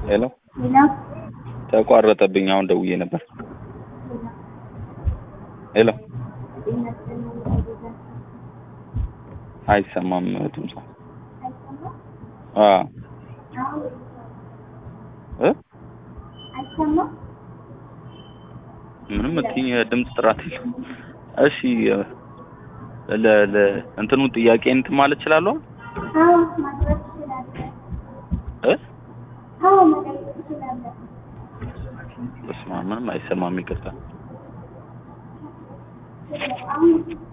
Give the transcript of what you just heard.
ሄሎ ተቋረጠብኝ። አሁን ደውዬ ነበር። ሄሎ አይሰማም ድምጿ። አዎ እ ምንም እትኝ ድምፅ ጥራት የለም። እሺ ለ ለ እንትኑ ጥያቄ እንትን ማለት እችላለሁ እ በስመ አብ ምንም አይሰማም። ይቅርታ